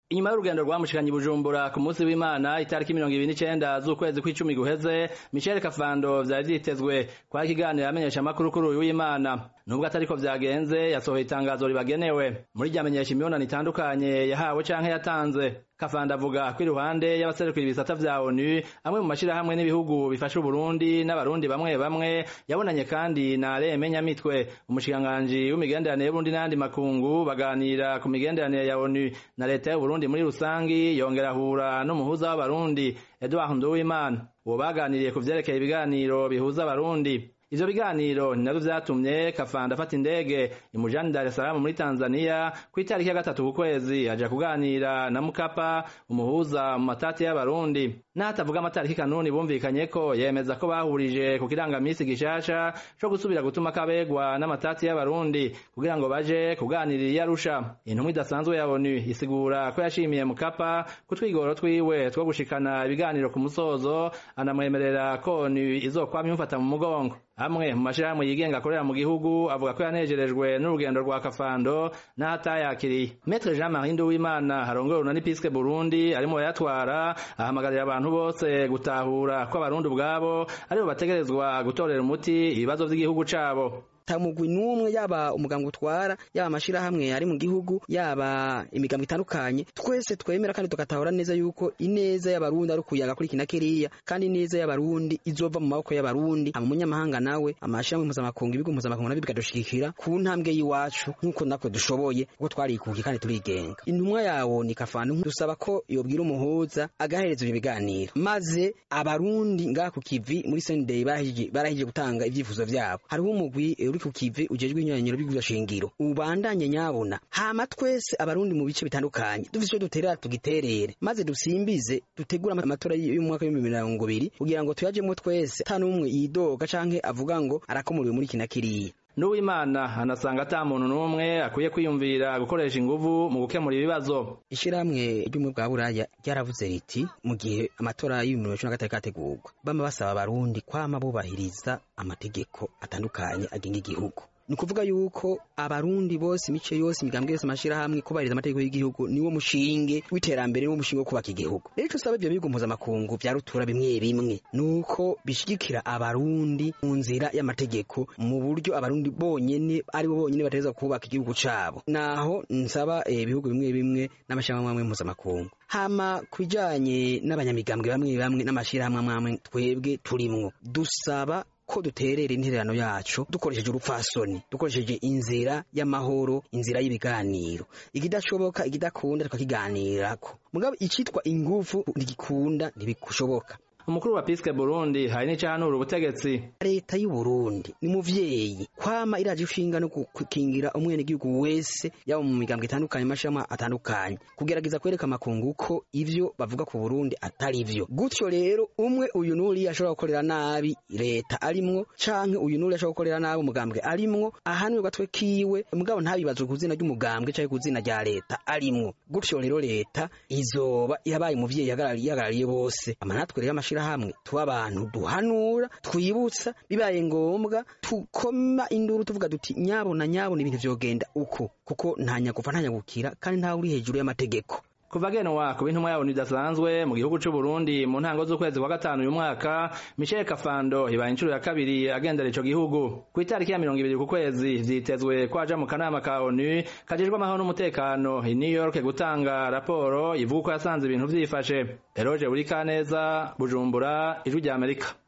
inyuma y'urugendo rwamushikanye bujumbura ku munsi w'imana itariki mirongo ibiri n'icenda z'ukwezi kw'icumi guheze michel kafando vyari vyitezwe kwari ikiganiro amenyesha amakuru kuri uyu w'imana nubwo atariko vyagenze yasohoye itangazo ribagenewe muri ryamenyesha imibonano itandukanye yahawe canke yatanze kafanda avuga ko iruhande y'abaserukira ibisata vya onu amwe mu mashirahamwe n'ibihugu bifasha uburundi n'abarundi bamwe bamwe yabonanye kandi na Alain Nyamitwe umushikiranganji w'imigenderanire y'uburundi n'ayandi makungu baganira ku migenderanire ya onu na leta y'uburundi muri rusangi yongera ahura n'umuhuza w'abarundi Edouard Nduwimana uwo baganiriye ku vyerekeye ibiganiro bihuza abarundi ivyo biganiro ni navyo vyatumye kafanda afata indege imujana Dar es Salaam muri Tanzania ku itariki ya gatatu ku kwezi aja kuganira na Mukapa umuhuza mu matati y'abarundi n'atavuga amatariki kanuni bumvikanye ko yemeza ko bahurije ku kirangamisi gishasha co gusubira gutuma kabegwa n'amatati y'abarundi kugira ngo baje kuganirira iyo arusha intumwa idasanzwe ya ONU isigura ko yashimiye Mukapa ku twigoro twiwe two gushikana ibiganiro ku musozo anamwemerera ko ONU izokwama imufata mu mugongo amwe mu mashirahamwe yigenga akorera mu gihugu avuga ko yanejerejwe n'urugendo rwa kafando n'ahatayakiriye Maître Jean-Marie Nduwimana harongoye urunani Piske Burundi arimo bayatwara ahamagarira abantu bose gutahura ko abarundi ubwabo aribo bategerezwa gutorera umuti ibibazo vy'igihugu cabo tamugwi numwe yaba umuganga utwara yaba amashirahamwe ari mu gihugu yaba imigambo itandukanye twese twemera kandi tugatahura neza yuko ineza y'abarundi ari ukuyaga kuri kina kiriya kandi ineza y'abarundi izova mu maboko y'abarundi ama munyamahanga nawe amashirahamwe mpuzamakungu ibigo mpuzamakungu nabyo bikadushigikira ku ntambwe y'iwacu nk'uko natwe dushoboye kuko twarikukiye kandi turigenga intumwa yawo ni kafanu dusaba ko yobwira umuhuza agahereza ibyo biganiro maze abarundi ngaha ku kivi muri Sunday barahije gutanga ivyifuzo vyabo hariho umugwi uri ku kivi ujejwe inyanyiro bigura shingiro ubandanye nyabona hama twese abarundi mu bice bitandukanye dufise icyo duterera tugiterere maze dusimbize dutegura amatora y'umwaka w'ibihumbi mirongo ibiri kugira ngo tuyajemo twese ata n'umwe yidoga canke avuga ngo arakomuriwe muri kina kiriya Nuwimana anasanga ata muntu n'umwe akwiye kwiyumvira gukoresha inguvu mu gukemura ibibazo. Ishirahamwe ry'umwe bwa Buraya ryaravuze riti mu gihe amatora y'ibihumbi bibiri na gatatu kategurwa bama basaba abarundi kwama bubahiriza amategeko atandukanye agenga igihugu ni ukuvuga yuko abarundi bose imice yose imigambwe yose amashirahamwe kubahiriza amategeko y'igihugu niwo mushinge w'iterambere niwo mushinge wo kubaka igihugu rero ico usaba ivyo bihugu mpuzamakungu vya rutura bimwe bimwe nuko bishigikira abarundi mu nzira y'amategeko mu buryo abarundi bonyene aribo bonyene bategerezwa kubaka igihugu cabo naho nsaba ibihugu bimwe bimwe n'amashirahamwe amwe mpuzamakungu hama kubijanye n'abanyamigambwe bamwe bamwe n'amashirahamwe amwe twebwe turimwo dusaba ko duterera intererano yacu dukoresheje urupfasoni dukoresheje inzira y'amahoro inzira y'ibiganiro ikidashoboka ikidakunda tukakiganirako mugabo icitwa ingufu ntigikunda ntibishoboka umukuru wa Piske Burundi hari n'icahanura ubutegetsi leta y'u Burundi ni muvyeyi kwama iraje ishinga no gukingira umwene gihugu wese yaba mu migambwe itandukanye mashama atandukanye kugerageza kwereka amakungu ko ivyo bavuga ku Burundi atari vyo gutyo rero umwe uyu nuri ashobora gukorera nabi leta arimwo canke uyu nuri ashobora gukorera nabi umugambwe arimwo ahanwe gatwe kiwe mugabo ntabibazwe ku zina ry'umugambwe canke ku zina rya leta arimwo gutyo rero leta izoba yabaye umuvyeyi yagarariye bose amanatwe rero amashira hamwe tuba abantu duhanura twibutsa bibaye ngombwa tukoma induru tuvuga duti nyabona nyabona ibintu vyogenda uko kuko nta nyagufa nta nyagukira kandi nta uri hejuru y'amategeko kuva genwa ku bintumwa yabo nidasanzwe mu gihugu c'u Burundi mu ntango z'ukwezi kwa gatanu uyu mwaka Michel Kafando ibaye inshuro ya kabiri agendera ico gihugu ku itariki ya mirongo ibiri ku kwezi vyitezwe ko aja mu kanama ka ONU kajejwe amahoro n'umutekano i New York gutanga raporo ivuga ko yasanze ibintu vyifashe Eroge Burikaneza Bujumbura ijwi rya Amerika